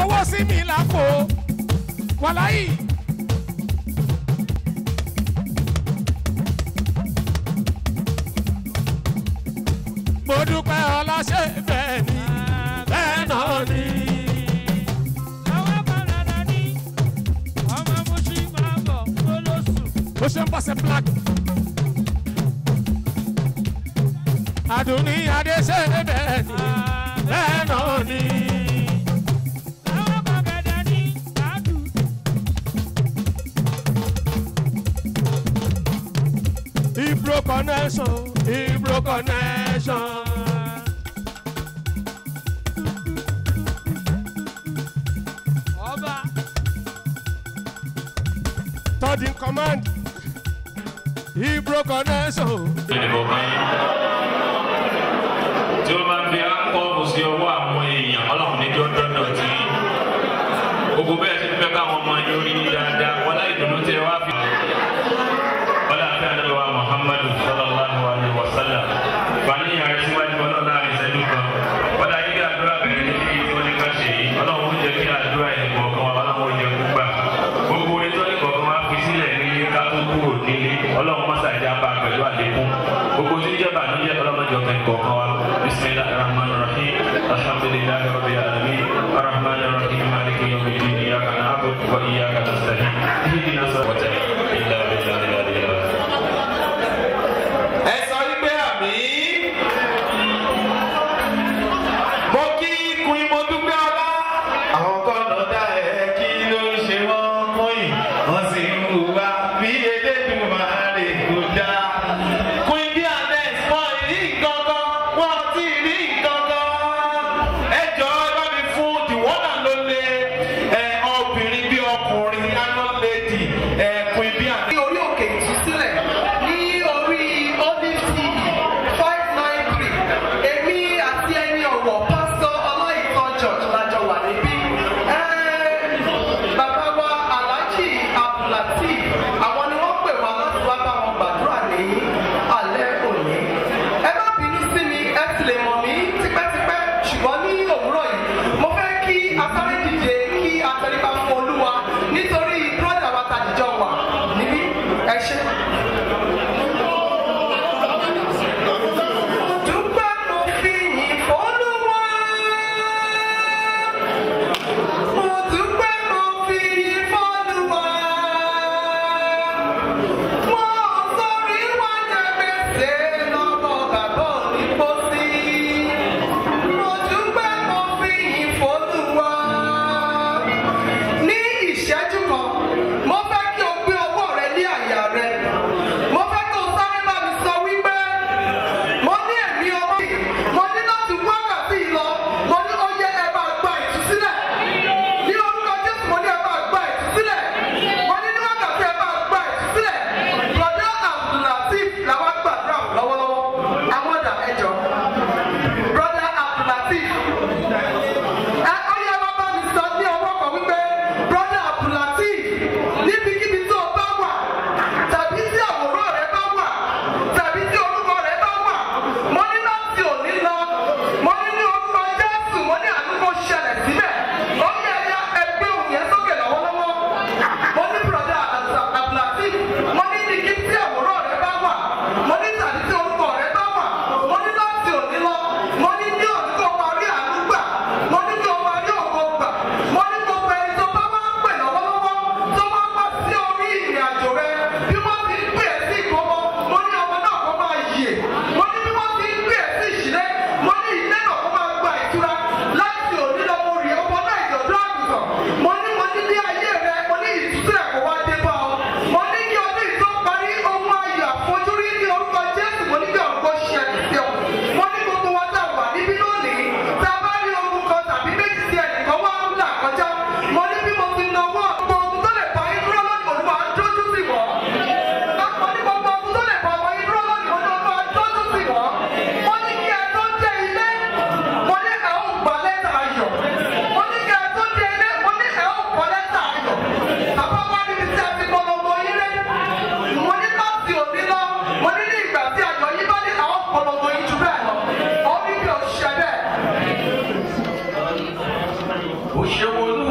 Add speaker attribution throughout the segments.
Speaker 1: owó sí mi lápò wàláyì. mo dúpẹ́ ọláṣẹ́ bẹ́ẹ̀ ni bẹ́ẹ̀ náà ni. bó ṣe ń bọ́ sí black. àdùnní adéṣe bẹ́ẹ̀ ni bẹ́ẹ̀ náà ni. Ibro connection, Ibro connection. Third in command, Ibro connection.
Speaker 2: ìdìbò kan yín tí ó máa ń fi ápọ́ọ̀mù sí ọwọ́ àwọn èèyàn ọlọ́run ní kí ó dọ́dọ̀ tí gbogbo bẹ́ẹ̀ ti fẹ́ káwọn ọmọ yín orí ní dáadáa wọlá ìdùnnú tí ẹ wá fi. wọlá àti àdúrà wa muhammadu sallallahu alayhi wa sallam fani yàrá síwájú ọlọ́run láàrin ìṣẹ́jú kan wọlá yìí àdúrà bẹ̀rẹ̀ ní kí wọ́n ní ká ṣe yìí ọlọ́run ó jẹ́ kí àdúrà ẹ̀ kọ̀ọ̀kan wa ọlọ́run ó jẹ́ kó gbà gbogbo orin tó ní kọ̀ọ̀kan wá fi sílẹ̀ ní ká tó kúrò nílé ọlọ́run mọ́sàájà bá pẹ̀lú àlékún gbogbo tí ń jẹ́ bànújẹ́ ọlọ́mọdé ọ̀kẹ́ kọ̀ọ̀kan wa bisimilahi rahman rahim alhamdulilahi rabbil alamin arahman rahim maliki yawmiddin iyyaka na'budu wa iyyaka nasta'in ihdina sirata illa billahi al-aliyyil azim.
Speaker 3: ẹ sọ wípé àmì mo kí kun mo dúpẹ́ ọlá àwọn kọ́nà dá ẹ kí ló ń ṣe wọ́n kọ́yìn wọ́n sì ń hùwà bí elédùn máa rè kó dá. kun bí anes wọn rí nǹkankan wọn ti rí nǹkankan ẹ jọ ẹ bá mi fún the one and only ẹ obìnrin bí ọkùnrin iron lady ẹ kun bí anes.
Speaker 4: ní orí òkè ìtúsílẹ̀ ní orí olive tv five nine three èmi àti ẹni ọ̀wọ̀ pásítọ̀ ọláìtàn george lájọ wà níbí. Ẹ́, bàbá wa alhaji abdulateef àwọn ni wọ́n pè wá láti wá bá wọn gbàdúrà ní alẹ́ òní. ẹ má bínú sí mi ẹ ti lè mọ̀ mí tipẹ́tipẹ́ ṣùgbọ́n ní òwúrọ̀ yìí mo fẹ́ kí asáré dìde kí atẹríba fún olúwa nítorí brọ́dà wa tàdíjọ wà níbí ẹ ṣe. dúpẹ́ mo fi yìn fọ́lúwa. mo dúpẹ́ mo fi yìn fọ́lúwa. mo sọrí wá jẹ gbèsè lọ́wọ́ bàbá òní pósí. mo dúpẹ́ mo fi yìn fọ́lúwa. ní ìṣẹ́jú kan mo fẹ́ kí o gbé ọwọ́ rẹ ní àyà rẹ. mo fẹ́ kí o sáré bá mi sọ wípé mo ní ẹ̀mí ọmọ yìí mo ní láti wákàtí lọ mo ní ó yẹ ẹ bá gba ìtúsílẹ̀ ní orúkọ jésù mo ní ẹ bá gba ìtúsílẹ̀ mo ní ní wákàtí ẹ bá gba ìtúsílẹ̀ brother abdulateef làwọn gbàdúrà lọ́wọ́lọ́wọ́ àwọn ọ̀dà ẹjọ́ brother abdulateef ẹ ó yẹ wá bá mi sọ ní ọwọ́ kan wípé brother abdulateef níbikíbi tó o bá wà tàbí tí àwòrán rẹ bá wà tàbí tí orúkọ rẹ bá wà mo ní láti òní lọ mo ní ní orúkọ jésù mo ní àdúgbò ṣẹlẹ̀ síbẹ̀ ó yẹ ẹyà ẹgbẹ́ òun yẹn sókè lọ́wọ́lọ́wọ́ mo ní brother abdulateef mo ní ní kí tí àwòrán rẹ bá wà mo ní tàbí tí orúkọ rẹ bá wà mo ní láti òní lọ mo ní ní òní kó parí àdúgbà mo ní kí o parí ògo gbà mo ní gbogbo ẹni tó bá wá pè lọ́wọ́lọ́wọ́ tó bá wá sí orí ìrìn àjò rẹ bí wọ́n ti ń pè é sí ìkómọ mo ní ọmọ náà kó máa yè mo ní bí wọ́n ti ń pè é sí ìṣílẹ̀ mo ní ilé náà kó máa gba ìtura láti òní lọ mo rí ọmọ náà ìjọ̀dún àgùntàn mo ní mo ní ní ayé rẹ mo ní ìtúsílẹ̀ kó wá dé bá ọ mo ní kí ọdún ìtọ́ parí ohun ayọ̀ àfojúrí ní orúkọ jésù mo ní kí ọ̀gbọ́n ṣẹlẹ̀ sí ọ mo ní gbogbo wa tá a wà níbí lónìí tá a bá rí ogun kan tàbí méjì tí ẹnìkan wá ń là kọjá mo ní bí mo ti nawọ́ gbogbo ogun tó lè pa yín dúró lónìí olúwa á dójú sí wọ́n mo ní gbogbo ogun tó lè pa ọmọ yín dúró lónìí olúwa á dójú sí wọ́n mo ní kí ẹ tó dé ilé mo ní ẹ ó gbà lẹ́tà ayọ̀ mo ní kí ẹ tó dé ilé mo ní ẹ ó gbà lẹ́tà ayọ̀ bàbá wa níbi tí a ti polongo yín rẹ mo ní láti òní lọ mo ní ní ìgbà tí ayọ̀ yín bá ní àwọn polongo yín jù bẹ́ẹ̀ lọ ó ní bí o ṣe bẹ́ẹ̀.
Speaker 3: òṣèwọlú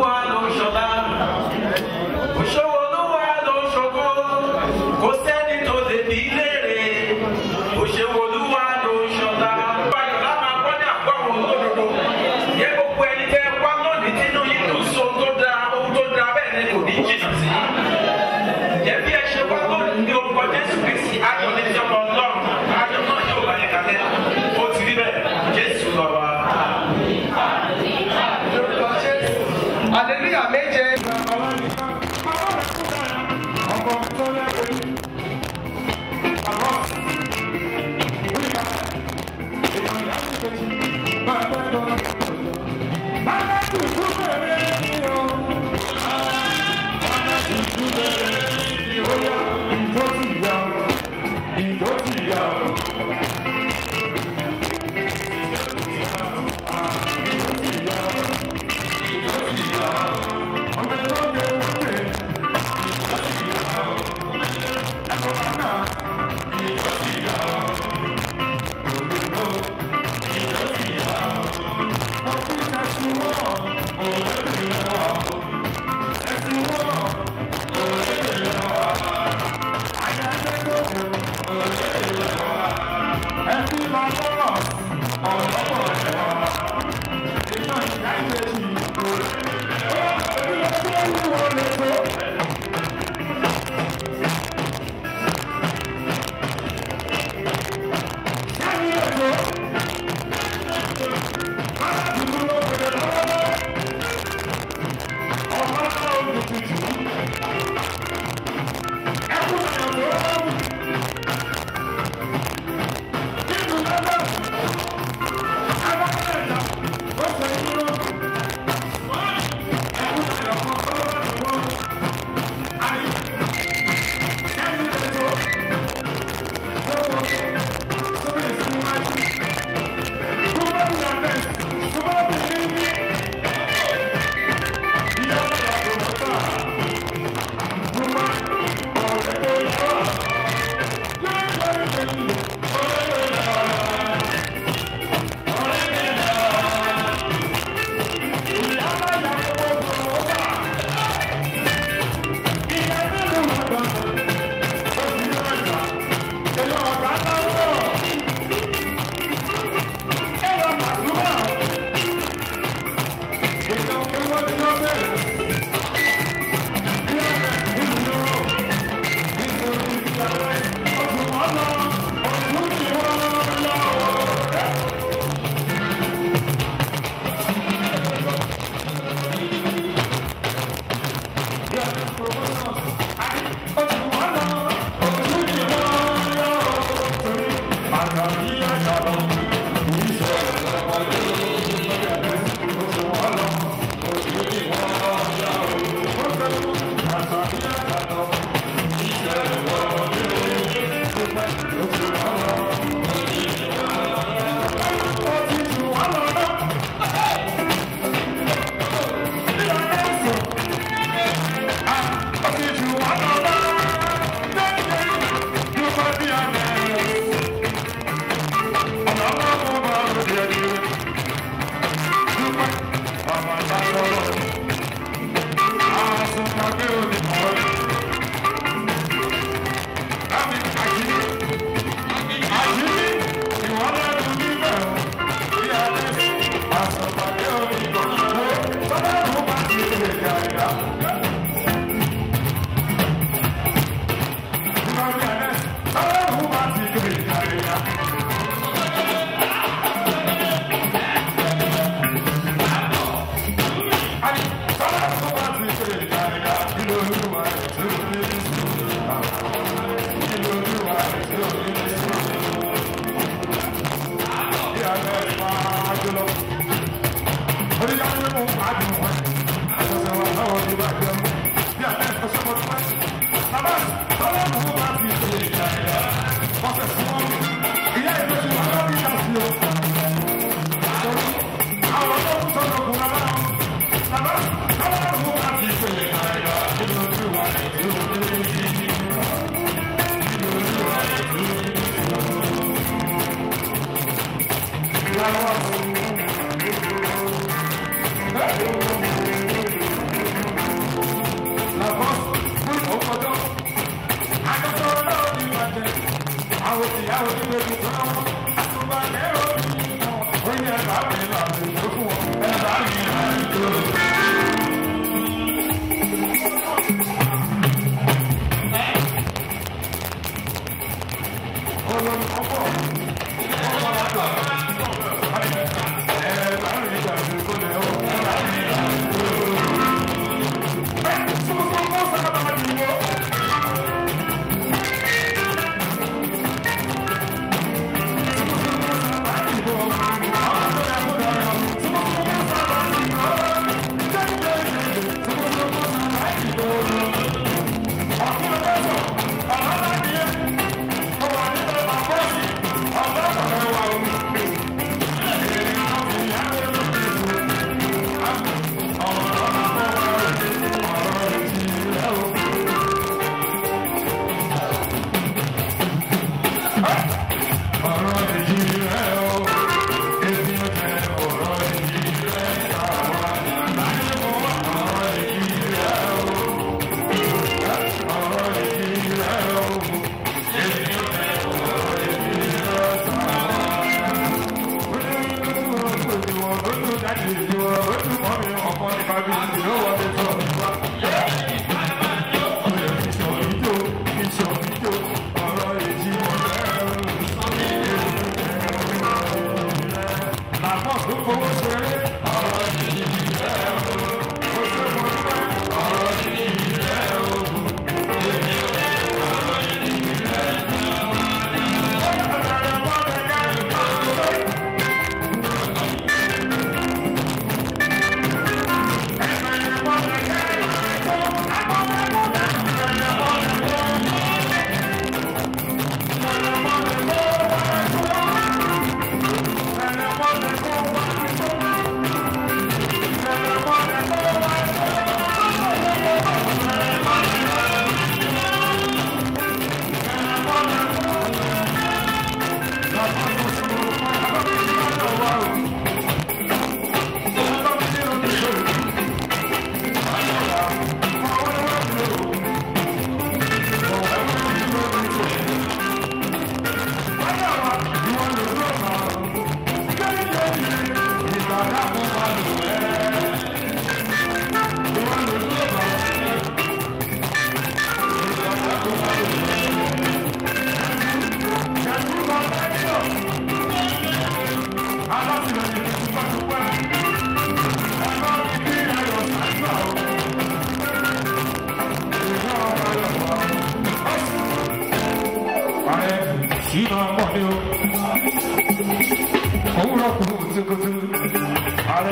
Speaker 5: Ọlọ́run ọkọ̀ ọkọ̀ ọkọ̀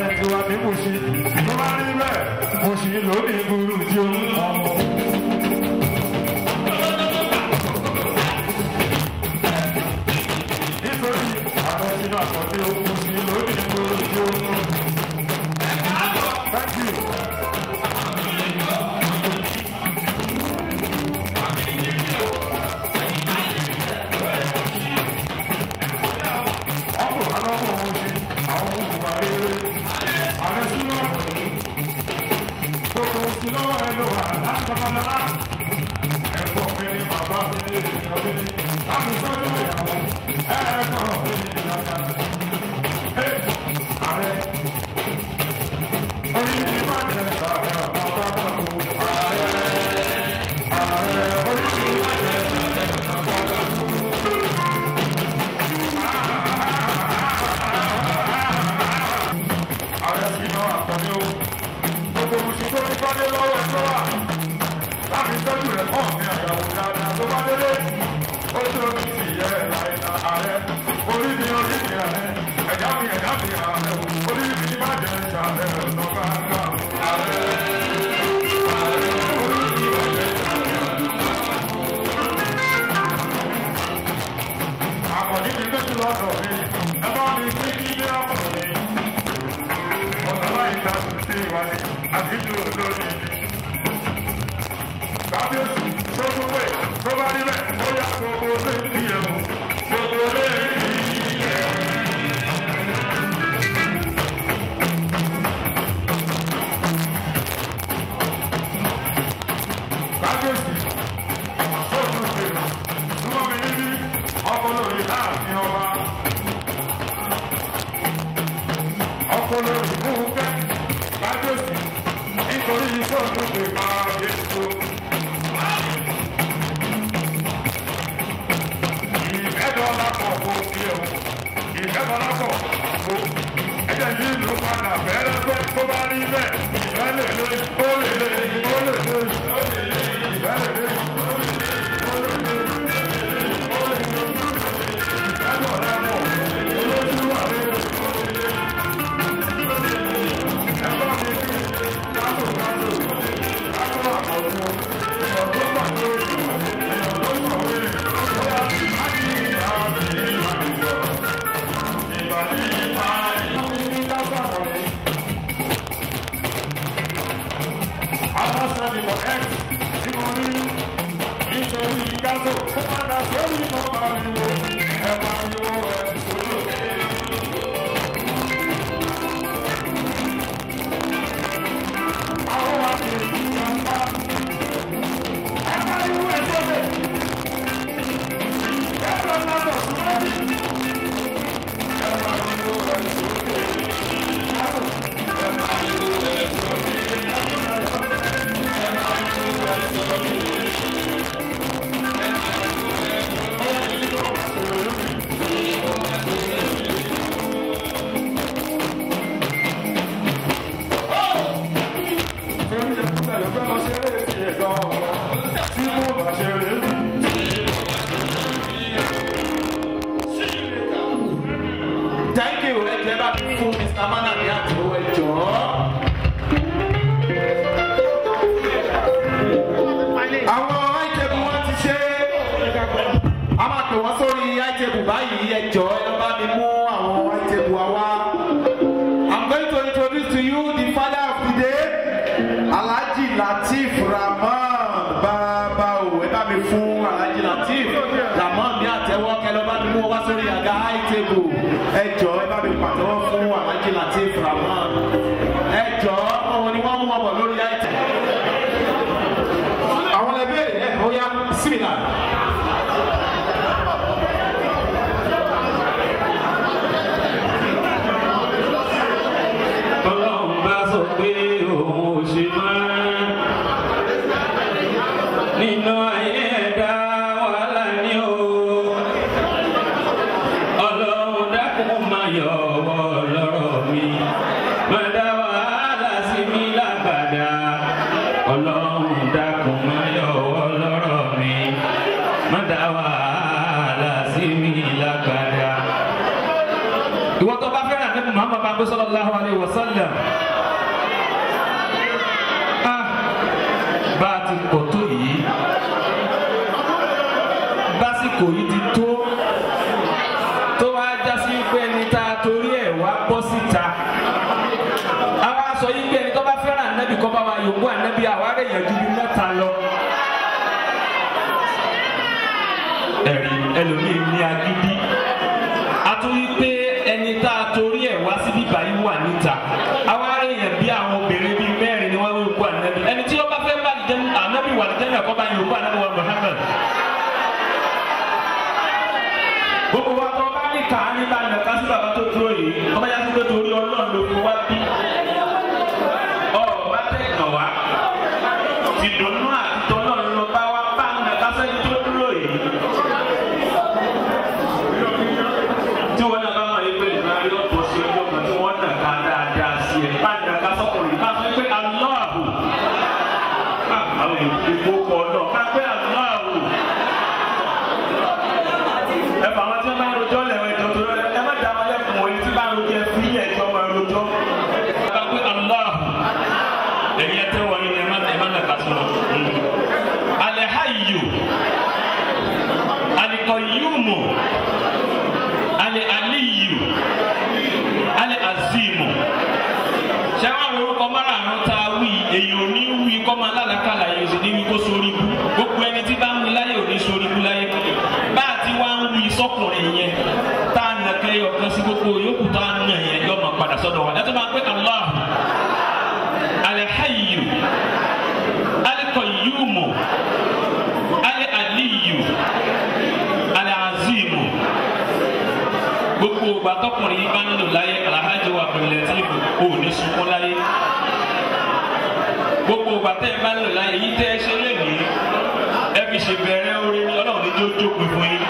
Speaker 1: tiwa ní Mùṣí tó bá rí bẹ́ẹ̀ Mùṣí lónìí burú tí ó ń ọmọ. nítorí àwọn sínú àkọsí ogun sí lónìí burú tí ó ń mú. Thank you. ọkọ̀ alọ́kọ̀ ohun ṣe àwọn olùkọ́ rere ààrẹ súnmọ́ gbogbo oṣù lọ́wọ́ ẹ ló wà láti babalá ẹ̀kọ́ mi ni bàbá mi ní ènìyàn mi ní láti sọ́jú ìyàwó ẹ̀ẹ́kọ́ mi ní ìyàwó ẹ̀ ààrẹ orí mi má jẹ ààrẹ bàbá bàbá ààrẹ ààrẹ orí mi má jẹ ààrẹ bàbá bàbá. ààrẹ sì náà àtọ́ni o gbogbo oṣù tó ti fọ́dé lọ́wọ́ ẹ̀ tó wà láti tọ́jú rẹ̀ hàn ní àyàwó dáadáa tó bá délé ó tó ní ti yẹ ẹ̀ka ààrẹ orí mi orí mi ààrẹ ẹ̀dá mi ẹ̀dá mi ààrẹ orí mi má jẹ́ ìṣàlẹ̀ lọ́gbà ńlá ààrẹ. Àkọ́ní mi tẹ́tù lọ́dọ̀ mi, ẹ bá mi sí ilé ọ̀pọ̀ mi ọ̀nàláyìnká sí ìwádìí àbíjú lórí ibi. Kábíyèsí tó tún pè tó bá níbẹ̀ ó yá gbogbo lé ní ẹ̀mú gbogbo lé ní ẹ̀mú. Kábíyèsí tó tún pè túmọ̀ mi níbí ọkọ̀ lórí láàfin ọba. ọpọlọ ìfúnkẹ́ lájọsí nítorí iṣẹ́ òṣèlú máa yẹ tó. ìfẹ́dọ̀ọ́lá pọ̀ kó fi ẹ̀wọ̀n ìfẹ́dọ̀ọ́lá pọ̀ kó ẹ̀jẹ̀ yìí ló padà bẹ̀rẹ̀ pé tó bá rí bẹ́ẹ̀ ìfẹ́ lè lé ó lè lé ó lè lé ó lè lé ìfẹ́ lè lé ó lè lé ó lè lé ó lè lé ìfẹ́dọ̀ọ́lá pọ̀ olójú wà lé.
Speaker 3: Thank you. Ẹ jẹ́ bá mi fún Mr. Manami àti owó ẹjọ́. Àwọn àìjẹ̀bù wọn ti ṣe. A máa pè wọ́n sórí àìjẹ̀bù báyìí ẹjọ́ ẹ lọ bá mi mú àwọn àìjẹ̀bù wa wá. I'm going to introduce to you the father of the day, Alhaji Lateef Rahman Babawo. Ẹ bá mi fún Alhaji Lateef Rahman ní àtẹ́wọ́ kẹ lọ bá mi mú wọn wá sórí àga àìjẹ̀bù. Ẹ jọ ẹ bá mi pàtẹ́wọ́ fún Alhaji Lateef Rahman. Ẹ jọ òun ni wọ́n mú wọn bọ̀ lórí àìjẹ̀bù. Àwọn ẹbí ẹ̀ ó yá símìlà.
Speaker 2: Ọlọ́run bá sọ pé òun ò ṣe máa. Nínú ayé ẹ̀dá wàhálà ni o. Ọlọ́run dákun máa yọ ọwọ́ sallallahu alayhi wa sallam ah bá a ti pọ̀ tó yìí básìkò yìí ti tó tó wá jásí pé ẹni tá a torí ẹ̀ wá bọ́ síta àwa sọ yìí pé ẹni tó bá fẹ́ràn ànábì kọ́ bá wa yòókù ànábì àwa rẹ̀ yẹn ju bí mẹ́ta lọ. ẹ̀rí ẹlòmíì ní agídí a tún wí pé ẹni tá a torí ẹ̀ wá síbí báyìí wà níta àwa rẹ̀ yẹn bí àwọn obìnrin bíi mẹ́rin ni wọ́n yòókù ànábì ẹni tí ó bá fẹ́ bá ànábì wà ní jẹ́nà kọ́ bá yòókù ànábì wà Muhammad. gbogbo wa tó bá ní kàá ní bá nàka sí bàbá tó dúró yìí ọba yá sí pé torí ọlọ́run ló fi wá bí ọba tẹ̀gàn wá ti dùnú àti tọ́lọ́run lọ bá wá bá nàka sẹ́ni tó dúró yìí. tí wọn náà bá máa yẹ pé ìgbà yóò bọ̀ sí ọjọ́ kan tí wọ́n nàka dáadáa sí ẹ̀ bá nàka sọ́kùnrin bá fẹ́ pé aláàbò àwọn ìgbókọ̀ náà bá pé aláàbò ẹ fà wọn tí wọn bá ń rojọ́ lẹ́wọ̀n ẹjọ́ tó lọ́lẹ́ ẹ má dá wọn lẹ́kùn wọ̀nyí tí bá ń rojọ́ ẹ fi ilé ẹjọ́ máa rojọ́. bá pé aláàbò ẹ̀yin ẹ tẹ́ wọ̀nyí ni ẹ má ẹ má nà ká sọ̀rọ̀. alẹ́ hayyu alikọ̀yùmù alẹ́ aliyu alẹ́ azimu sẹ́wọ́n orúkọ márààrún tá a wí èyí ò ní wí kọ́ máa lálàkàlà yìí sì ní wí kó sórí bú gbogbo ẹni tí bá ń wí láyé ò ní sórí bú láyé bá a ti wá ń wí sọ́kùnrin yẹn tá a nà kẹ́ ọ̀kan sí gbogbo yòókù tá a nà yẹn yọ máa padà sọ́dọ̀ wa láti máa pẹ́ Allah alẹ́hàyù alẹ́kọ̀yùmù alẹ́ aliyu alẹ́ azimu gbogbo ìgbà tọkùnrin yìí bá ń lò láyé alhaji wa abdulatifu ò ní sunkún láyé gbogbo ìgbà tẹ́ ẹ bá ń lò láyé yìí tẹ́ ẹ ṣe lẹ́nìí ẹ fi ṣe bẹ̀rẹ̀ orí ní ọlọ́run ní jó jókòó fún yín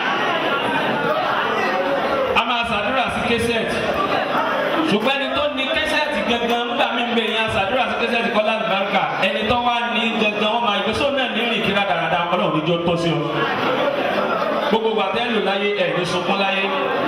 Speaker 2: a máa ṣàdúrà sí kẹsẹ̀tì ṣùgbọ́n ẹni tó ní kẹsẹ̀tì gangan nígbà mí bẹ̀ yẹn ṣàdúrà sí kẹsẹ̀tì kọ́lá àlùbáríkà ẹni tó wá ní gangan wọn máa ìgbésọ̀ náà ní rìn kíra dáradára ọlọ́run ní jó tọ́ sí ọ gbogbo ìgbà tẹ́ ẹ lò láyé ẹ̀ ní sunkún láyé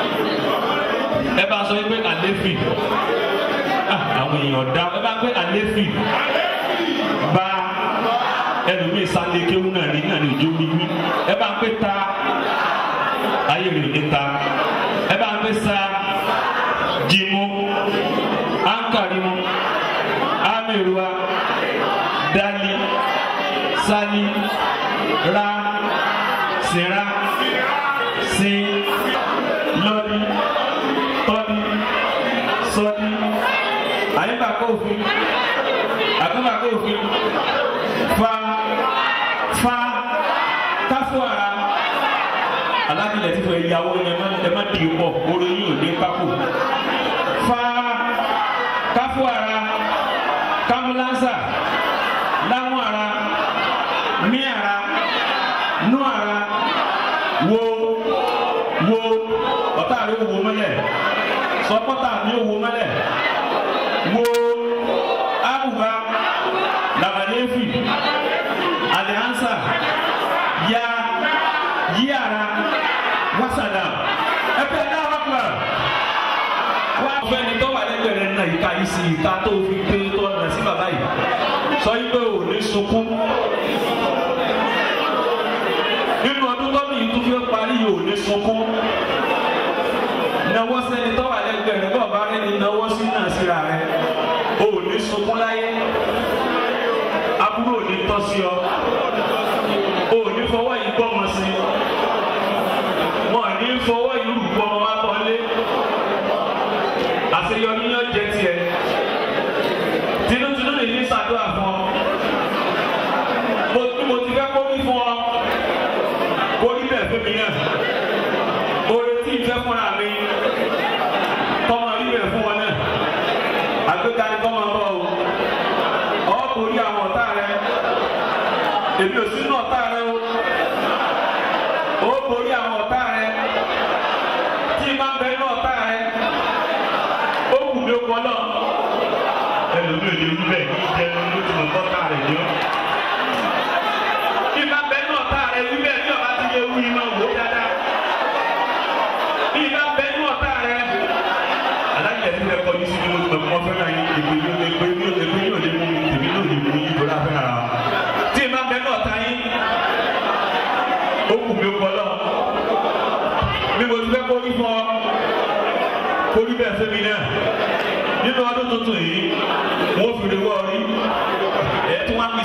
Speaker 2: ẹ bá sọ pé àléfì àwọn èèyàn dá ẹ bá pé àléfì bá ẹlòmíì sálé kéwú náà ní náà ní ìjó wíwí ẹ bá pé ta ayé rè ní ta ẹ bá pé sa jimu ankarimu ameruwa dali sali ra sira sin lọdi tọ́ni sọ́ni àyíká kófin àtúntà kófin fa fa káfọ́ ara alábìlẹ̀ tí fọ ìyàwó ẹ má ẹ má di pọ̀ oró yìí ò ní pákó fa káfọ́ ara kámúlánsà láwọn ara mí ara nú ara wo wo ọ̀tá rẹ̀ wò mọ́lẹ̀ sọpọ́tà mi ò wò mọ́lẹ̀ wo abuba lamalefi aliansa ya yíyara wasada ẹgbẹ́ náà wà kúrò wà fẹ́ni tó wà lẹ́gbẹ̀ẹ́ rẹ̀ náà ìka yìí sí ìka tó fi pé tó ọ̀nà sí bàbá yìí sọ yìí pé ò ní sunkún nínú ọdún tó ní ìtú fi parí yìí ò ní sunkún nawọ́ sẹ́ni tó wà lẹ́gbẹ̀ẹ́ rẹ̀ bọ́ọ̀ bá rẹ̀ ní nawọ́ sí náà síra rẹ̀ ò ní sunkún láyé aburú ò ní tọ́ sí ọ ò ní fọwọ́ yìí gbọ́mọ sí wọn ní fọwọ́ yìí rù gbọ́mọ wá bọ́ lé àṣeyọrí yóò jẹ tiẹ̀ tinútinú lè ní ṣàdúrà fún ọ mo tí mo ti fẹ́ kó wí fún ọ kó rí bẹ́ẹ̀ fún mi náà oore tí ì fẹ́ fúnra mi tọ́mọ rí bẹ́ẹ̀ fún wọn náà àgbéga ni tọ́mọ bọ̀ o ọ̀ kò rí àwọn ọ̀tá rẹ èmi ò sínú ọ̀tá rẹ o ó borí àwọn ọ̀tá rẹ tí máa ń bẹ ní ọ̀tá rẹ ó kù mí ó kọ́ náà ẹlòmíì ò lè wí bẹ́ẹ̀ kí jẹun lójú ọ̀tá ọ̀tá rẹ ni ó. bí máa ń bẹ ní ọ̀tá rẹ wí bẹ́ẹ̀ ní ọ̀bá ti yẹ wí iná wò ó dáadáa. bí máa ń bẹ ní ọ̀tá rẹ aláìyẹ̀ ti rẹ̀ kọjú sí ni mo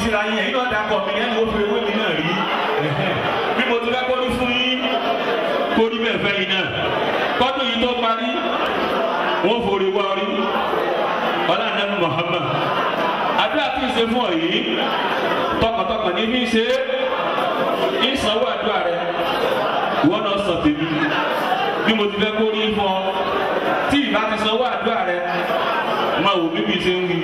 Speaker 2: síra yín ẹ̀yin náà dakọ̀ mi ẹni wo fi ewé mi náà rí bí mo ti fẹ́ kó ní fún yín kó ní bẹ́ẹ̀ fẹ́ yín náà kọ́dún yìí tó parí wọ́n forí wá rí ọlá nẹ́nu Muhammad àdúrà tí ì ṣe fún ọ yìí tọkàntọkàn ní bí ń ṣe ìsanwó àdúrà rẹ wọn náà sọ tèmi bí mo ti fẹ́ kó rí fún ọ tí ìbá ti sanwó àdúrà rẹ máa wò bíbí ṣe ń wí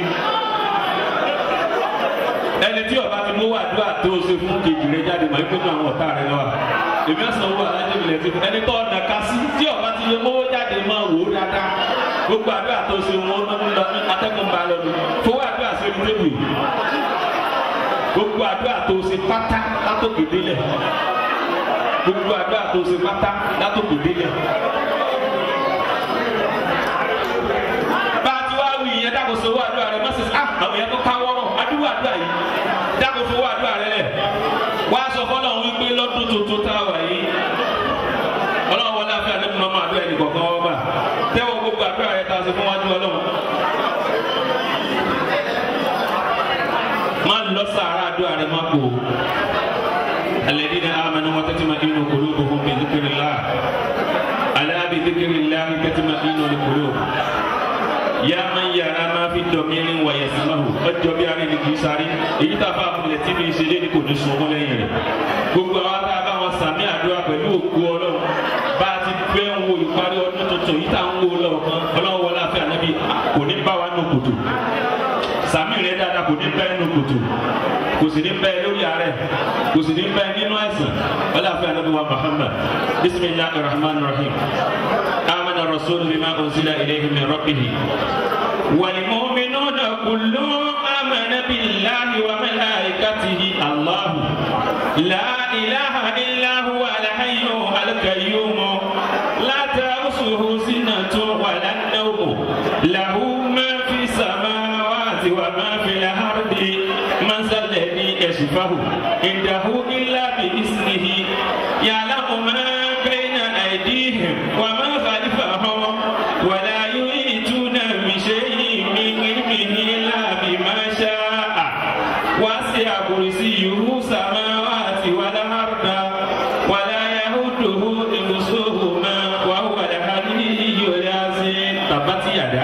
Speaker 2: ẹni tí ọba ti mówó àdúrà tó ṣe fún kejì rẹ jáde màá pé ní àwọn ọ̀tá rẹ lọ́wọ́ èmi á sanwó alájẹmílẹ̀ ti fún ẹni tó ọ̀nà ká sí tí ọba ti lè mówó jáde máa wò ó dáadáa gbogbo àdúrà tó ṣe wọn ń lọ atẹ́kùn bá lọ ní fowó àdúrà ṣe ní tébù gbogbo àdúrà tó ṣe pátá látòkè délẹ̀ gbogbo àdúrà tó ṣe pátá látòkè délẹ̀. bá a ti wá wí ìyẹn dákò sówó àdúrà rẹ má ṣe ah àwọn yẹn tó ká wọ́rọ̀ adúgbò àdúrà yìí dákò sówó àdúrà rẹ lẹ̀ wá sọ fọlọ́ wípé lọ́dún tuntun tá a wà yìí ọlọ́run wọlé afẹ́ àdéhùn mọ́mọ́ àdúrà ẹnì kọ̀ọ̀kan wọ́n bá tẹ́wọ́ gbogbo àdúrà rẹ tá a ṣe fún wájú ọlọ́run. má lọ sàárà àdúrà rẹ má kó alladhina amanu wa tatma'innu qulubuhum bi dhikrillah ala bi dhikrillah tatma'innul qulub ya man yara ma fi dọ̀mírin wa yasmahu ọjọ́ bí ara ẹni kì í sáré èyí tá a bá kulẹ̀ tí mi ṣe lé ní kò ní sun wọn lẹ́yìn rẹ̀ gbogbo àwọn tá a bá wọn sàmì àdúrà pẹ̀lú òkú ọlọ́run bá a ti fẹ́ ń wo ìparí ọdún tuntun yìí tá à ń wo lọ́ọ̀kan ọlọ́run wọlé àfẹ́ ànábì kò ní bá wa nù kùtù sàmì rẹ dáadáa kò ní bẹ́ẹ̀ nínú kòtò kò sì ní bẹ́ẹ̀ lórí ààrẹ kò sì ní bẹ́ẹ̀ nínú ẹ̀sìn ọlọ́àfẹ́ anabi wa muhammad bisimilahi rahman rahim amana rasul bima unzila ilayhi min rabbihi والمؤمنون كلهم آمن بالله وملائكته الله لا إله إلا هو الحي القيوم لا تأخذه سنة ولا النوم له ما في السماوات وما في الأرض من ذا الذي يشفه عنده إلا بإذنه يعلم ما بين أيديهم وما خلفهم ولا يحيطون بشيء من علمه إلا بما شاء وسع كرسيه السماوات والأرض ولا يهده حفظهما وهو العلي العظيم تبت يدا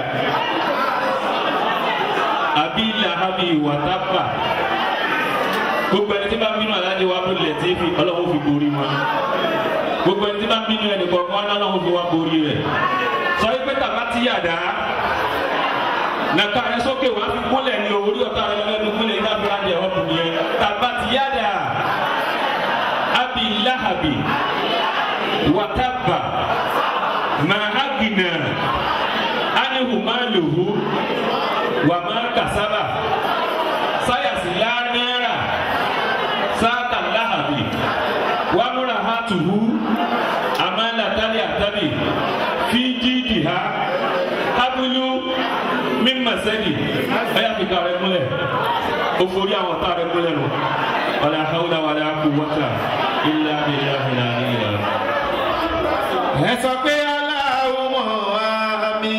Speaker 2: àbí làhábì wàtápà gbogbo ẹni tí bá ń bínú aláàjì wa ló lẹ̀ tí fi ọlọ́run fi borí wọn gbogbo ẹni tí bá ń bínú ẹnì kọ̀ọ̀kan ọlọ́run fi wá borí rẹ̀ sọ wípé tàbá ti yàdá nàka rẹ sókè wàá fi kúnlẹ̀ ní orí ọ̀tá rẹ lẹ́nu kúnlẹ̀ ní abúlé àjẹ ọ̀bùn yẹn tàbá ti yàdá àbí làhábì wàtápà màhágìnà ánìhùmálòhù wàmà kasaba sayasi lanara sata lahabi wamura hatuhu amala tali atabi fiji diha habulu mímasẹ́ni ẹ̀yà fi ká rẹ múlẹ̀ o forí àwọn tá rẹ múlẹ̀ nù wàlá hawla wàlá quwwata illa billahi al-aliyyil azim.
Speaker 3: ẹ sọ pé aláwọ̀ àmì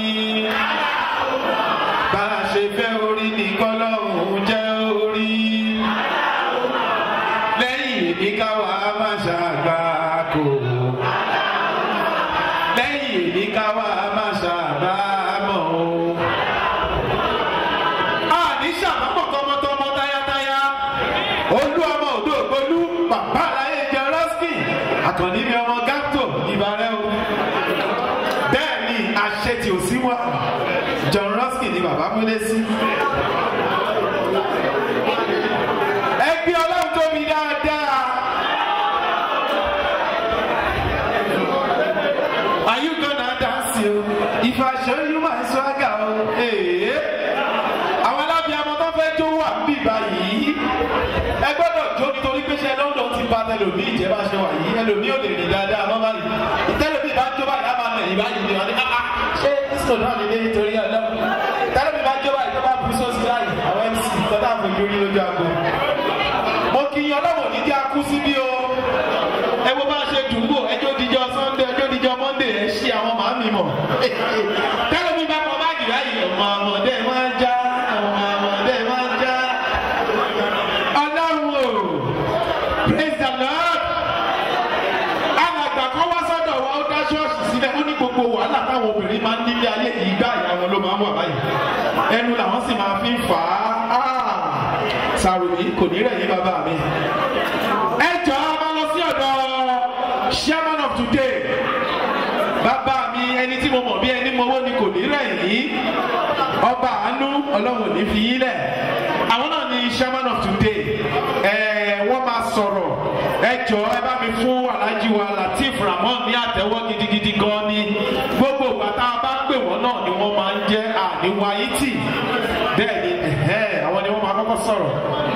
Speaker 3: bá a ṣe fẹ́ orí nìkan lọ́hùn jẹ́ orí lẹ́yìn èmi káwa má ṣàgbà kò lẹ́yìn èmi káwa má ṣàgbà mọ́ o. a ní ṣàbámọ̀ tọmọtọmọ tayátayá olú ọmọ òdo ògbólú bàbá àlàyé jẹ rọ́skì àkànní ni ọmọ gáptò ìbàrẹ́ o bẹ́ẹ̀ ni àṣẹ tí ò sí wà john ruskin ni bàbá múlé sí. ẹgbẹ́ ọlọ́run tóbi dáadáa. are you gonna dance o if i show you my swagger o. Hey àwọn alábìàmọ tó fẹ́ jó wà bí báyìí ẹ gbọ́dọ̀ jó nítorí pé ṣe london ti ba tẹlomi ìjẹba ṣe wà yìí ẹlòmí ò lè rìn dáadáa mọ́ báyìí tẹlomi bá jó báyìí á máa nà yìí báyìí ni wọn ní áá ṣé kristo náà lè dé nítorí ọlọ́run tẹlomi bá jó báyìí tó bá bu sọ́ọ̀sì láyìí àwọn mc tọ́tà àfojú rí lójú aago. mo kì í ọlọ́wọ̀ ní kí a kú síbí o ẹ wo bá ṣe dùgbò ẹjọ́ díjọ sunday ẹjọ́ díjọ monday ẹ ṣí àwọn màámi mọ̀ tẹlomi bá kọ báàgì báyìí ọmọ ọmọdé máa ń já ọmọ ọmọdé máa ń já
Speaker 5: táwọn obìnrin máa ń nílé ayé yìí gbá ìyá wọn ló máa ń wà báyìí ẹnu làwọn sì máa fi ń fà á sàròyé kò ní rẹ̀ yín bàbá mi. ẹ jọ a máa lọ sí ọ̀dọ̀ chairman of today bàbá mi ẹni tí mo mọ̀ bí ẹni mọ̀wó ni kò ní rẹ̀ yín ọba àánú ọlọ́run ò ní fi yín lẹ̀ àwọn náà ni chairman of today ẹ wọ́n máa sọ̀rọ̀ ẹ jọ ẹ bá mi fún alhaji wa latif ramon ní àtẹ́wọ́ gidigidi gan ni gbogbo bàtà bá ń pè wọ́n náà ni wọ́n máa ń jẹ́ àníwáyé tì bẹ́ẹ̀ ni ẹ̀hẹ́ àwọn ni wọ́n máa kọ́kọ́ sọ̀rọ̀.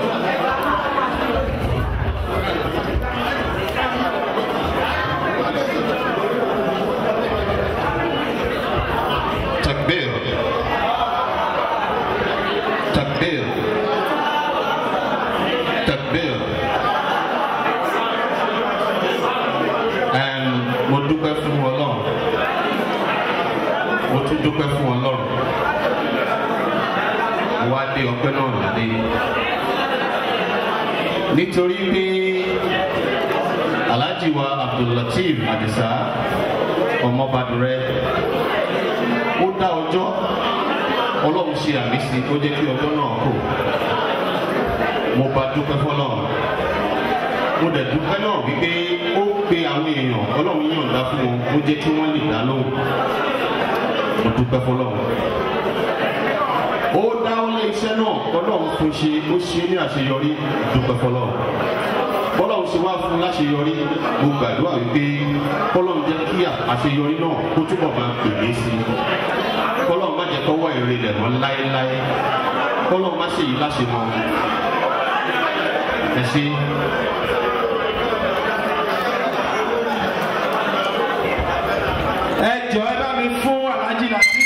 Speaker 6: Takbir. Takbir. Takbir. And mo dúpẹ́ fún Ọlọ́run. Mo tún dúpẹ́ fún Ọlọ́run. Mo wá dé ọpẹ́ náà ládé. Nítorí pé Alhaji wa Abdullateef Adisa ọmọbadurẹ ó dá ọjọ́ ọlọ́run ṣe àmì sí ó jẹ́ kí ọjọ́ náà kò mo bá dúpẹ́ fọlọ́run mo dẹ̀ dúpẹ́ náà wípé ó pe àwọn èèyàn ọlọ́run yọ̀ǹda fún wọn ó jẹ́ kí wọ́n lè dá lóhùn mo dúpẹ́ fọlọ́run ó dá ọlọ́ iṣẹ́ náà ọlọ́run fún ṣe ó ṣe ní àṣeyọrí dúpẹ́ fọlọ́run bọ́lọ́run ṣe wá fún láṣeyọrí mo gbàdúrà wípé bọ́lọ́run jẹ́ kí àṣeyọrí náà kó túbọ̀ máa pèlè sí i kọ́lọ́run má jẹ́ kọ́wọ́ èrè lẹ̀ mọ́ láéláé kọ́lọ́run má ṣe yìí láṣẹ mọ́ ẹ ṣe.
Speaker 5: ẹ jọ ẹ bá mi fún alhaji latif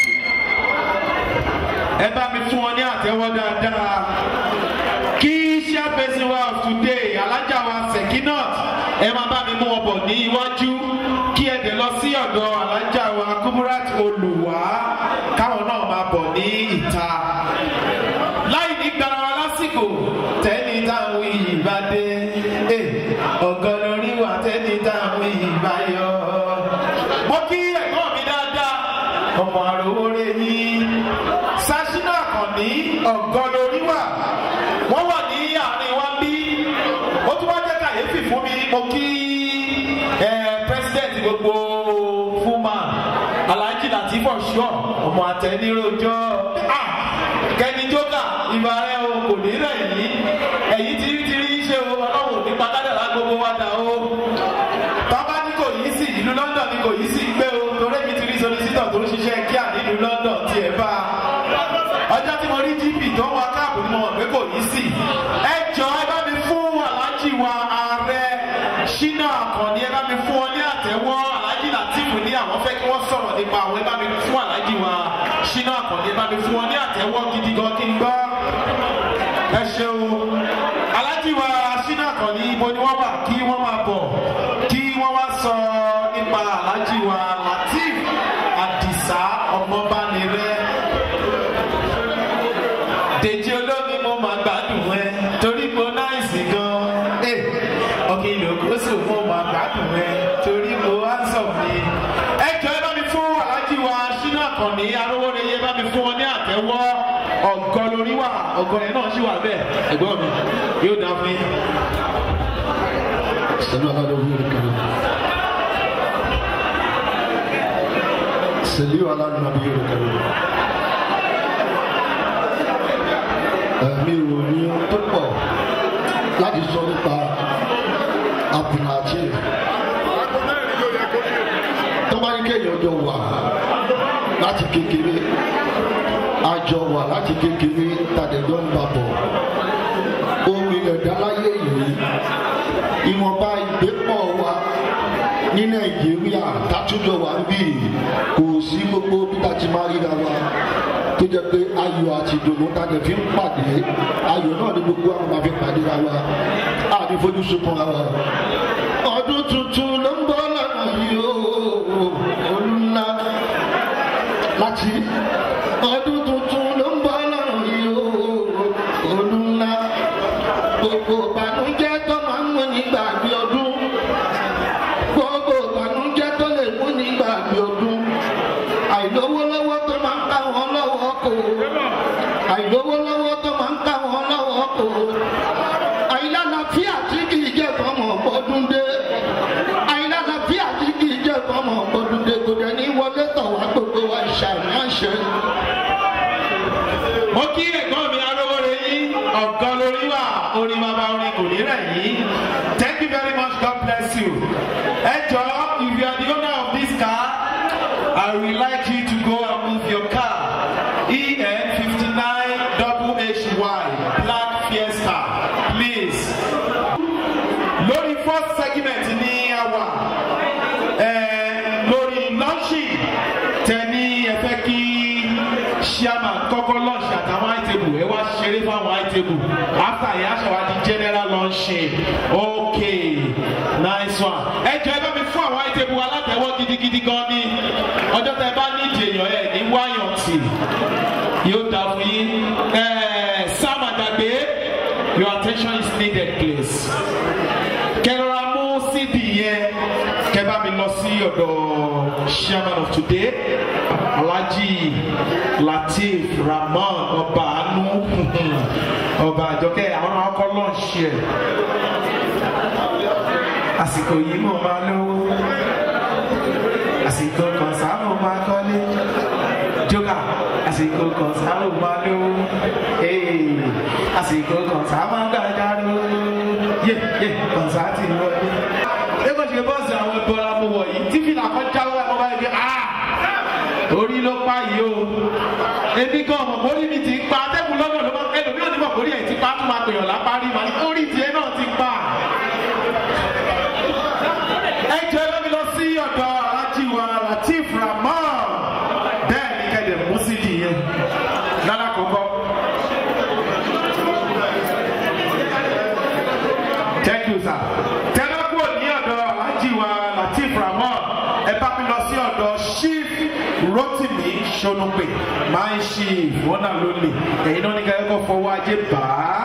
Speaker 5: ẹ bá mi fún wọn ní àtẹ́wọ́ dáadáa kí chairperson wa of today alájà wa sekinat ẹ máa bá mi mú wọn bọ̀ ní iwájú kí ẹ dẹ̀ lọ sí ọ̀dọ̀ alájà wa kumurat olùwà káwọn náà máa bọ̀ ní ìta láì ní gbara wa lásìkò tẹ́ni táwọn iyì bá dé ọ̀gọ́ lórí wa tẹ́ni táwọn iyì bá yọ. mo kí ẹ̀gbọ́n mi dáadáa ọmọ àròwó rẹ̀ yín sashina kànní ọ̀gọ́ lórí wa wọ́n wà ní àárín wa bí ó tún wá jẹ́ kàyéfì fún mi mo kí president gbogbo fúnma alhaji latif ọ̀ṣọ́ ọmọ àtẹnirojọ́ kẹ́ni jókà ìbá rẹ̀ o kò ní rẹ̀ yìí èyí tí tí rí ṣe o ọlọ́run ní padàdàlá gbogbo wa dà o tọ́ba ní kò yí sí ìlú london ní kò yí sí gbé o torí èmi ti rí solisítọ̀ tó ń ṣiṣẹ́ kíá nílùú london tiẹ̀ bá a ọjọ́ tí mo rí gp tó ń wa káàbù ni mo mọ̀ pé kò yí sí ẹ jọ ẹ bá mi fún aláàjì wa ààrẹ ṣínà àkànní ẹ bá mi fún ọ ní àtẹwọ́ aláàjì látìfù ní àwọn fẹ́ kí wọ́n sọ̀rọ̀ nípa àwọn ẹ bá mi fún aláàjì wa ṣínà àkànní ẹ bá mi fún ọ ní àtẹwọ́ gidi gan kí n gbọ́ ẹ ṣeun aláàjì wa ṣínà àkànní ibo ni wọ́n wà kí wọ́n máa bọ̀ kí wọ́n wá sọ nípa aláàjì wa latif àdìsá ọmọbánirẹ dèjì olómi mo máa gbádùn ẹ torí mo náìsì gan ẹ ọkìlì òkúsù mo máa gbádùn ẹ torí mo handsome ni. ẹ jọ ẹ bá mi fún aláàjì wa sínú àkànní arówóreye bá mi fún wọn ní àtẹwọ́ ọgọ lórí wa ọgọ yẹn náà sì wà bẹ́ẹ̀ ẹ̀gbọ́n mi yóò dá fún yín.
Speaker 7: صلوا على النبي الكريم صلوا على النبي الكريم ẹ̀mí ò ní tó pọ̀ láti sọ nípa abdulhajj tó bá ní kéèyàn jọ wà láti kékeré àjọ wà láti kékeré tàdéjọ́ ń bá bọ̀ omi ẹ̀dá láyé yìí ìwọ̀nba ìgbépọ̀ wa ní nàìjíríà tátújọ wà ń bì kò sí gbogbo bí tá ti máa ríra wa tó jẹ pé ayọ̀ àti ìdùnnú tá a lè fi ń pàdé ayọ̀ náà ni gbogbo àwọn máa fi pàdé ra wa a ní fojú sunkún ra wa. ọdún tuntun ló ń bọ́ lọ́nà yìí ó olùlá láti ọdún tuntun ló ń bọ́ lọ́nà yìí ó olùlá gbogbo ìbànújẹ́ tó máa ń mú nígbà bí ọdún gbogbo ìbànújẹ́ tó lè mú nígbà bí ọdún
Speaker 5: ọ̀gá olórí wa orin bàbá orin kò ní rẹ̀ yìí thank you very much god bless you ẹ jọ if you are the owner of this car i would like you to go and move your car en fifty nine double hy black fiesta please lórí first segment ní àwa lórí lọ́ọ̀ṣì tẹ̀ní ẹ fẹ́ kí chairman kọ́kọ́ launch àtàwọn àìtẹ́bù ẹ wá ṣeré fáwọn àìtẹ́bù after yẹn aṣọ wa di general launching okay nice one ẹ jọ ẹ bá mi fún àwọn àìtẹ́bù alátẹ̀wọ́ gidigidi gan ni ọjọ́ tẹ bá ní ìdí èèyàn ẹ ní wáyàn tì yóò dà fún yín ẹ sam àdàgbé your attention is needed please kẹrọra mú cd yẹn kẹbà mi lọ sí ọdọ chairman of today alhaji lateef rahman ọba anu ọba àjọkẹ àwọn náà kọ lọ́ọ̀ṣì ẹ̀ àsìkò yìí mo máa lówó àsìkò kan sáà mo máa kọ́lé jókà àsìkò kan sáà mo máa lówó àsìkò kan sáà máa gbàgbà lówó yé yé kan sáà ti wọlé. lẹ́kọ̀ọ́ ṣe bọ́ọ̀sì àwọn ìbọra mo wọ̀ yìí tí fìlà kan jáwọ́ ẹ̀ mọ́ báyìí bí ah orí ló pa yìí o ebi gan ọmọ mórí mi ti pa atẹ́gùn lọ́nà ló máa ẹlòmíràn ní mọ̀ mórí ẹ̀ ti pa tó máa pèèyàn lápárí màá ní orí tiẹ̀ náà ti pa. ẹ jẹ́ ẹ lọ́mi lọ sí ọ̀dọ̀ alájí wa latif rahman bẹ́ẹ̀ ni kẹ́lẹ̀ mú sí nìyẹn lára kọ̀ọ̀kan. thank you sir. tẹ́lá kúrò ní ọ̀dọ̀ alájí wa latif rahman ẹ bá mi lọ sí ọ̀dọ̀ chief rotimi sonupe máa ń ṣe ìwọ́n náà ló lè ẹ̀yin náà ní kẹ́kọ̀ọ́ fọwọ́ ajé bá a.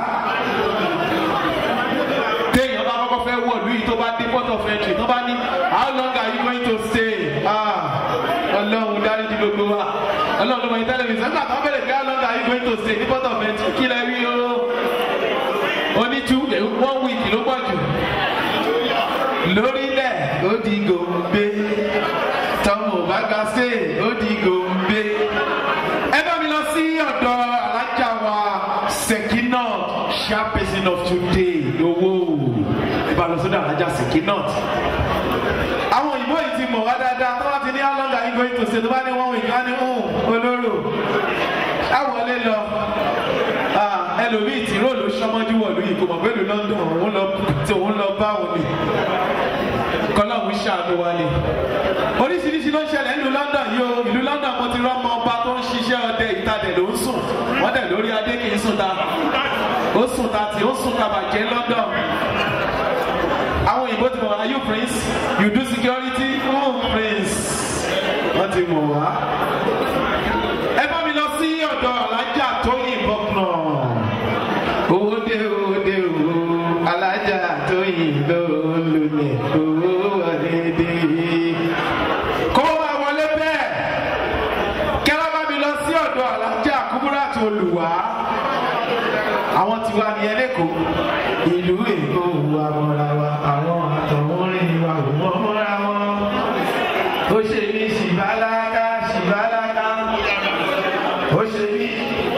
Speaker 5: téèyàn bá kọ́kọ́ fẹ́ wọ̀ lóyún tó bá dé port of entry tó bá ní how long are you going to stay? ah ọlọ́run dárí di gbogbo wa ọlọ́run ló mọ ní tẹlifíṣàn nígbà tó ń bẹ̀rẹ̀ pé how long are you going to stay ní port of entry kí lẹ rí o oní two one week ló pọ̀ jù lórílẹ̀ ó di gòmbé tọmọ bá ga sé ó di gòmbé. ẹ bá mi lọ sí ọ̀dọ̀ alájà wa sekinot chairperson of today owó ẹ bá lọ sọ́dọ̀ alájà sekinot. àwọn òyìnbó yìí ti mọ̀ wá dáadáa tó bá ti ní how long are you going to stay tó bá ní one week wá ní olóró àwọlé lọ ẹlòmíì tí róòlù sọmọjú wọ̀lú yìí kò mọ̀ pé ìlú london òun lọ tí òun lọ bá òun ni kọlọ́hún ṣàánú wa ni oríṣiríṣi ló ń ṣẹlẹ̀ nílùú london yìí o ìlú london mo ti rọ́mọ ọba tó ń ṣiṣẹ́ ọdẹ ìtàdẹ̀ ló ń sùn wọ́n dẹ̀ lórí adé kì í sùn ta ó sùn ta tí ó sùn ta bàjẹ́ london àwọn òyìnbó ti mọ̀ are you prince you do security oh prince wọ́n ti mọ̀ wá ẹ bá mi lọ sí ọ̀dọ̀ alájà tó yìnbọn náà owó dé owó dé owó alájà tó yìnbọn lónìí owó wọlé dé. kó máa wọlé bẹ́ẹ̀ kẹ́lá bá mi lọ sí ọ̀dọ̀ alájà kúbúrà tó lù wá àwọn tiwa nìyẹn lẹ́kọ̀ọ́ ìlú èkó wa mọ́ra wa àwọn àtọ̀wọ́rin wa ò mọ́ mọ́ra wọn ó ṣe ní ṣìbáláká ṣìbáláká ó ṣe ní.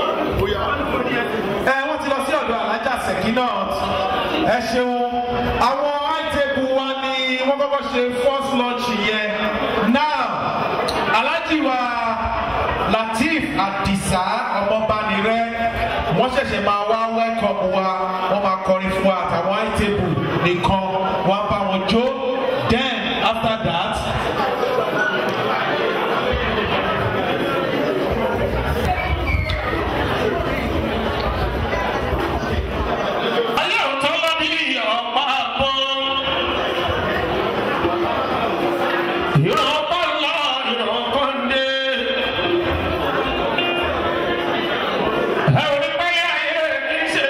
Speaker 5: ẹ wọ́n ti lọ sí ọ̀dọ̀ alájà sekinat ẹ ṣeun àwọn àìtẹ́kù wa ni wọ́n kọ́kọ́ ṣe first launch yẹn now alájì wa latif adisa ọmọbanirẹ wọ́n ṣẹ̀ṣẹ̀ máa wá welcome wa wọ́n máa kọrin fún wa àtàwọn àìtẹ́kù nìkan wọ́n bá wọn jó then after that.
Speaker 1: Ẹ ò ní pẹ́ yá ayé kì í ṣe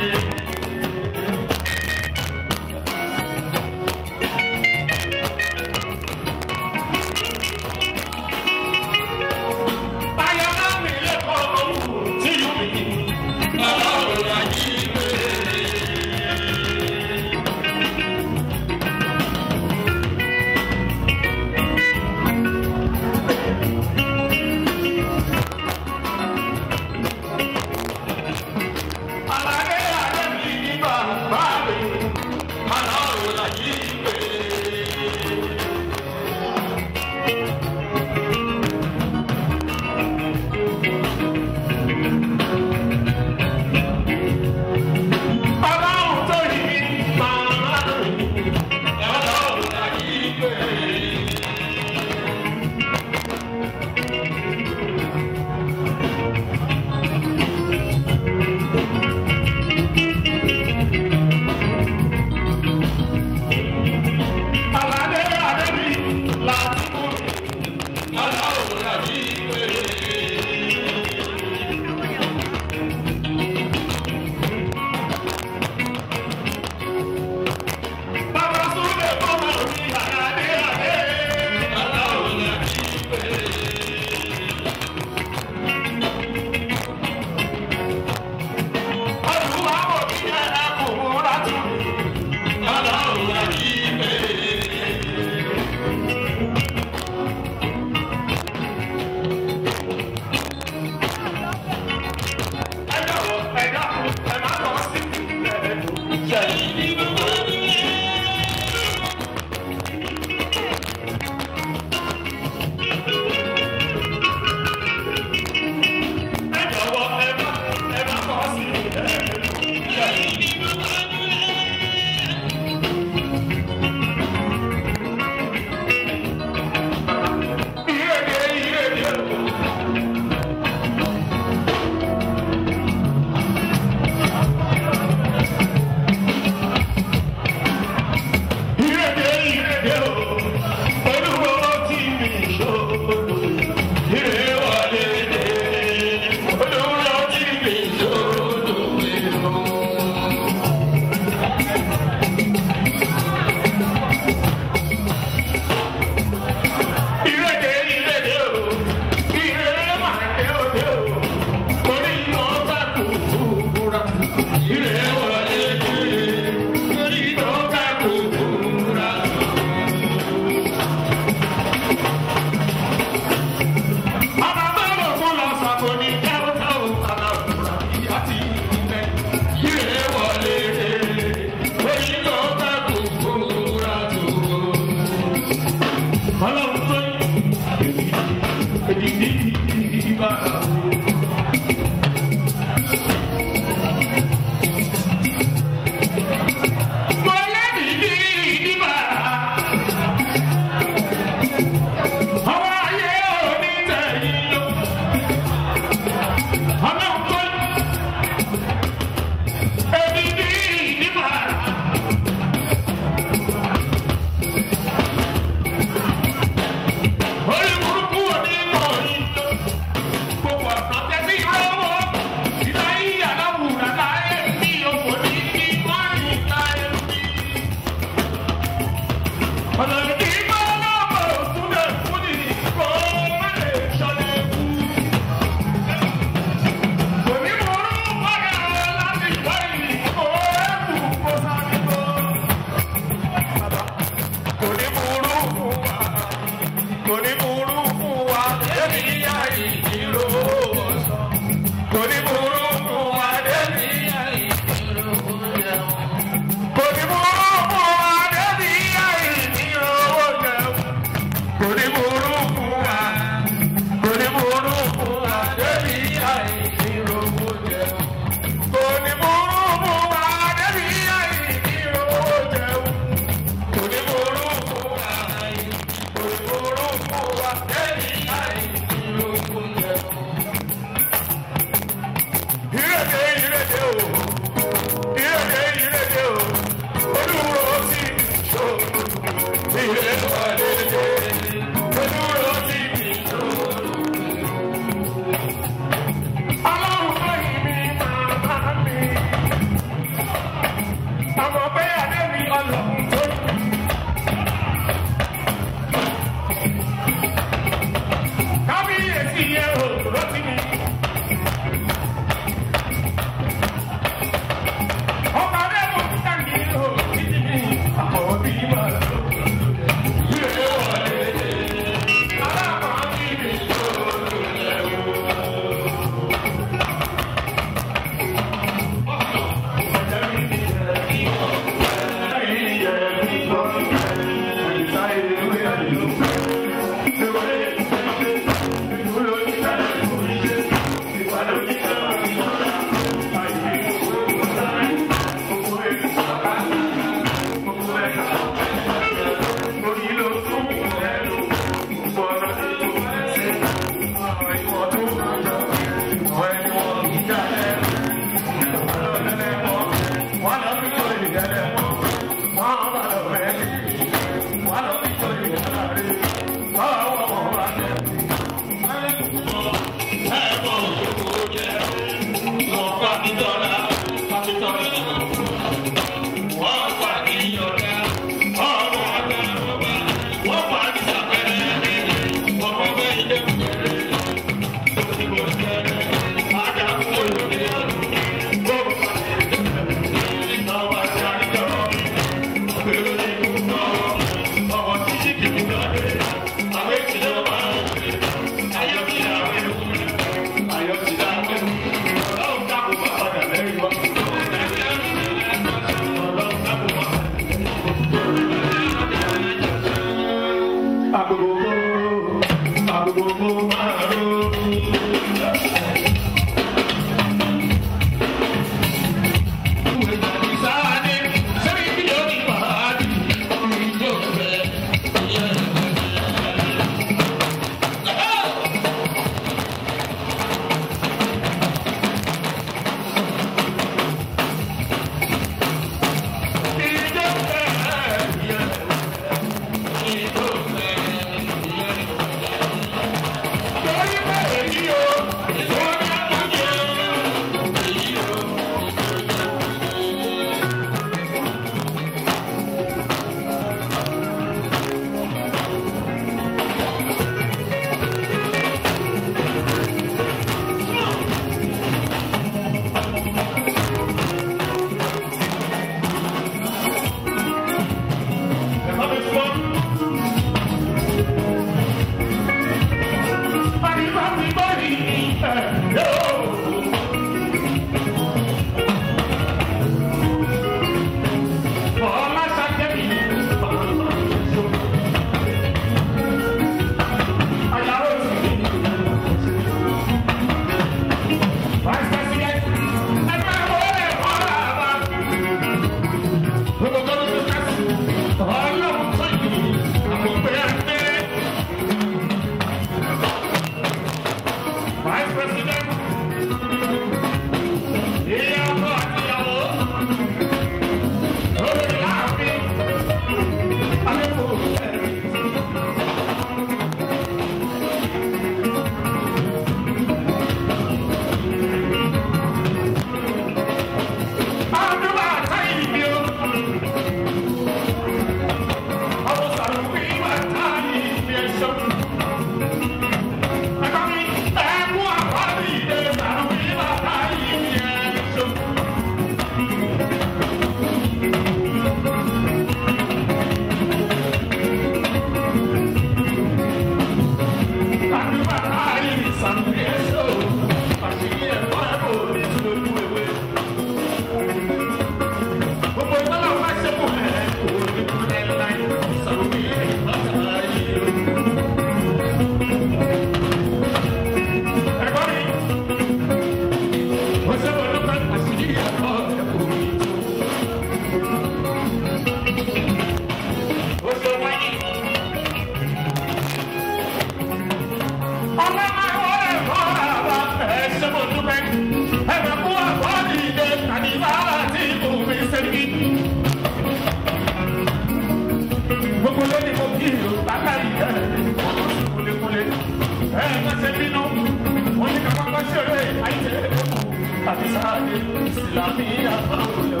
Speaker 1: Gbogbo lónìí mo kí ìlú bákàrí ẹ̀ kúlékúlé. Ẹ má ṣe bínú, wọ́n ní ká pápá ṣeré àìjẹ́ àti sáré ìsìlámì àbáwọlẹ̀ o.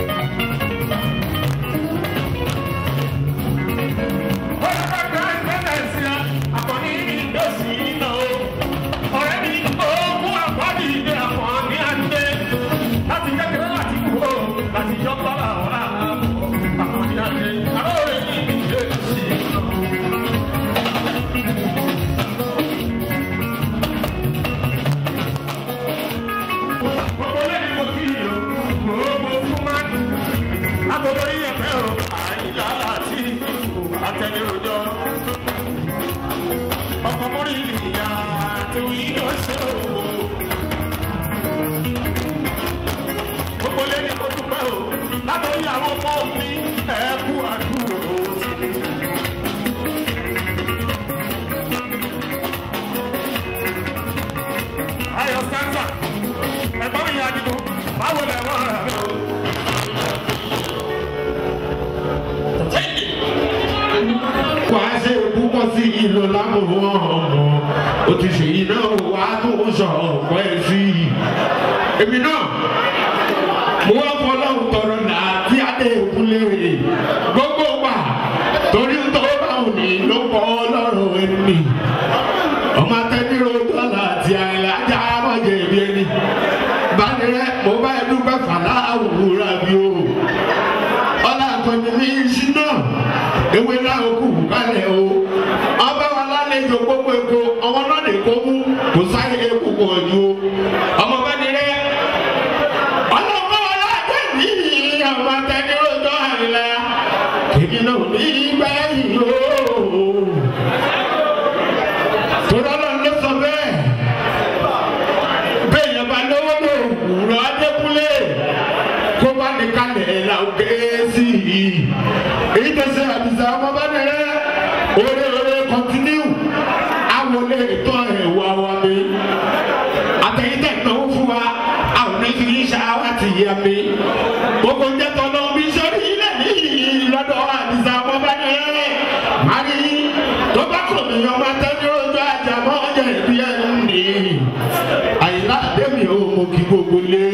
Speaker 1: Wọ́n bá gba ìpínlẹ̀ sí a, àkọ́ní ìdọ́sí iná o. Ọ̀rẹ́ mi ogún àpáàdì ìdè àkọ́ní àdé. Láti kékeré láti kú o, láti yọ bọ́lá wà á. Àkọ́ní àdé, àwọn ọ̀rẹ́ mi ìdè sí iná o. Gbogbo lẹ́ni mo kí yìí o, gbogbo fún máa ń agogo yíyẹ fẹ́ o, àyíká àti ìlú àtẹnirojọ́. Ọkọ̀ mórí ìyá àti ìyọ̀ ṣe o. Gbogbo lẹ́ni mo dúpẹ́ o, látọ̀rí àwọn ọmọ mi ẹ̀kú àdúró sí mi. Ayọ̀ sáńsà, ẹ̀gbọ́n mi yà dìbò, báwo lẹ̀ wọ́n rà mí o?
Speaker 5: wà á ṣe púpọ̀ sí ìlò lámòwò ọmọ o ti ṣe iná wà á tó sọ ọ̀pọ̀ ẹ̀ sí i. èmi náà mo wá fọlọ́run tọrọ náà tí adé òkúlé gbogbo wa torí tó bá wù ní ló pọ̀ ọlọ́run ẹni. ọmọ atẹ́nirò dọ́là àti àìlájà mọ̀jẹ̀ ìbí ẹni. bánirẹ́ mo bá ẹ dúpẹ́ fàlà àwòrán bí o ọlá àkànní ní iṣu náà ewé náà kù kálẹ̀ o ọba wa lálejò gbogbo èkó ọmọ náà lè kó mú kò sáyé eku pọ̀ ju o ọmọ bá ní rẹ ọlọ́mọ wa láti ní ọmọ tẹni ọjọ́ àrílá kèmí náà ní gbẹ̀yìn o tòrọ náà ló sọ bẹ́ẹ̀ bẹ́ẹ̀ yẹn bá lówó lò wúrọ̀ adékúnlé kó bá ní kalẹ̀ ẹ̀ la ó ké sí i. èyí tó ṣe àbísà ọmọ bá nìyẹn oore oore kọ́ntínú àwọlé ètò ẹ̀wà wa mi. àtẹ̀yìntẹ̀ náà fún wa àwọn oníṣirí ṣáwá ti yẹ mi. gbogbo jẹ́ tọ́lọ́ bí sọ́rí ilẹ̀ níyì lọ́dọ̀ àbísà ọmọ bá nìyẹn. mari tó bá kò ní ọmọ tẹ́lẹ̀ ojú àjàmọ́ ọjà ìbí ẹ̀ ń nì. àyìnlá àdémi ò mọ kí gbogbo lé.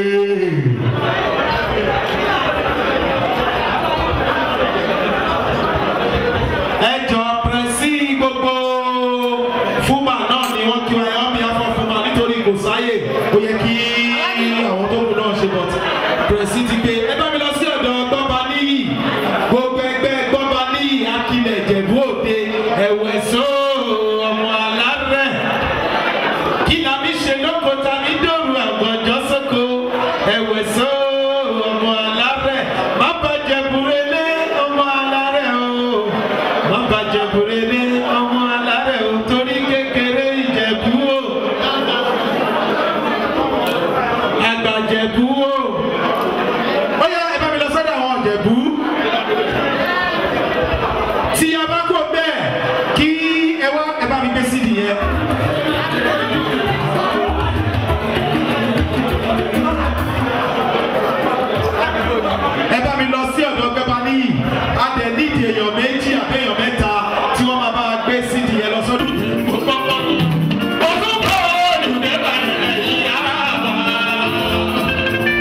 Speaker 5: ẹjọ pẹrẹsì gbogbo fúnma náà ni wọn kí wọn ẹ ọmọ yàtọ̀ fúnma nítorí kò sáyè ó yẹ kí àwọn tó kù náà ṣe bọ̀ pẹrẹsì ti gbé ẹ bá mi lọ sí ọ̀dọ̀ gbọ́ba níyì gbogbo ẹgbẹ́ gbọ́ba níyì akilẹ̀ ìjẹ̀bú òde ẹ̀wẹ̀ só ọmọ alárẹ̀ kí la mi ṣe lóko ta ní dòrú àgbọ̀njọ́ sóko ẹ̀wẹ̀ só ọmọ alárẹ̀ má bàjẹ́ burélé ọmọ alárẹ̀ o má bàjẹ́ burélé ọmọ alárẹ̀ o torí kékeré ìjẹ̀bú o àgbàjẹ̀bú o ó yẹ ẹ bá mi lọ sọ́dọ̀ àwọn ìjẹ̀bú tí a bá kó bẹ́ẹ̀ kí ẹ wá ẹ bá mi gbé sídìí yẹn. ẹ bá mi lọ sí ọ̀dọ̀ gbẹ́bà níyì a dẹ̀ nídìí èèyàn méjì àbẹ́yàn mẹ́ta tí wọ́n máa bá wa gbé sídìí yẹn lọ sọ́dọ̀.
Speaker 1: Orúkọ olùdẹ́bà ilẹ̀ yìí á bá.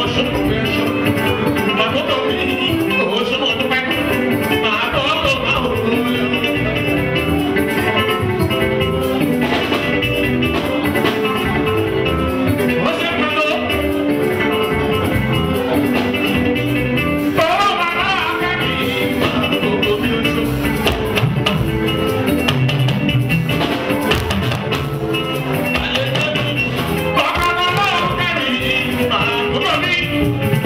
Speaker 8: Thank you.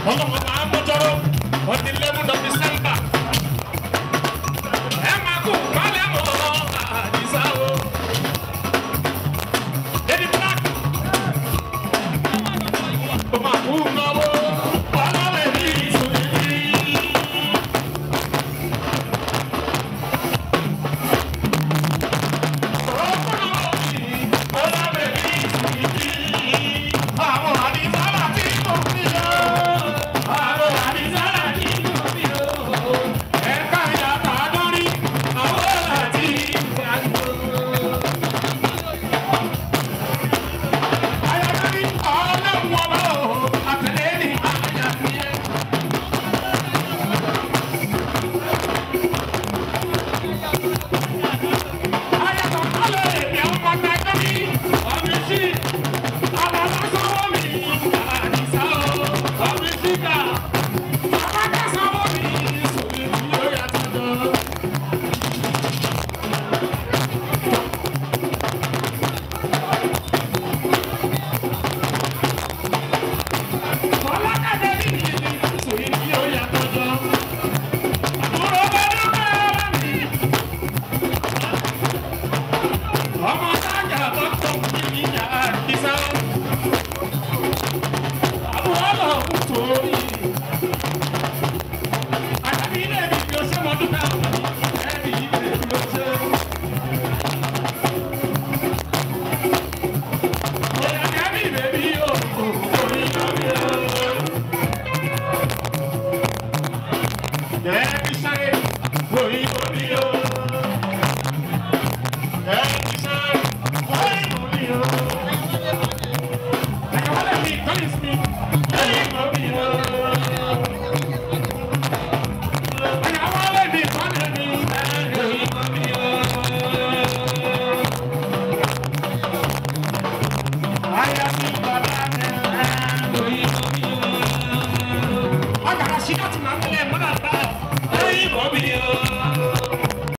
Speaker 8: ọlọ́mọ máa ń mọ́jọ́rọ́ on the eleven of december ẹ máa kú kálẹ̀ mọ́ àdìsá o. lady black ó máa kú náwó ọlọ́rẹ̀ ní ìsòyí. àwọn àdìsá láti kò sí o. àwọn àdìsá láti kò sí o. ẹ̀ka ìyàtọ̀ àdórí àwọn láti ìgbàgbọ́. ayọ̀dẹ́bí ọlọ́run ọba o àtẹ̀lé ní àyàfíẹ́. ayọ̀tọ̀ kálẹ̀ èdè ọmọ nàìjíríà ọ̀gbìn sí alalasanwó mi àdìsá o ọ̀gbìn síkà abájásanwó mi sòrí mi yóò yàtọ̀ jọ. Ọlọ́kadà ní ìdílé sòrí mi yóò yàtọ̀ jọ. Àbúrò bẹ́ẹ̀ ló bẹ́ẹ̀ mi. ọmọ sájà tó tó kìíní ìjà àdìsá àbúrò lọ́hùn torí àtàbí ilé mi bí o ṣe mọ dúpẹ́ ẹbí ilé mi o ṣe. Bóyá kẹ́mi bèbí o kò orí lórí o. Ẹbí sáré orí lórí o. Agora, se não te manda, lembra da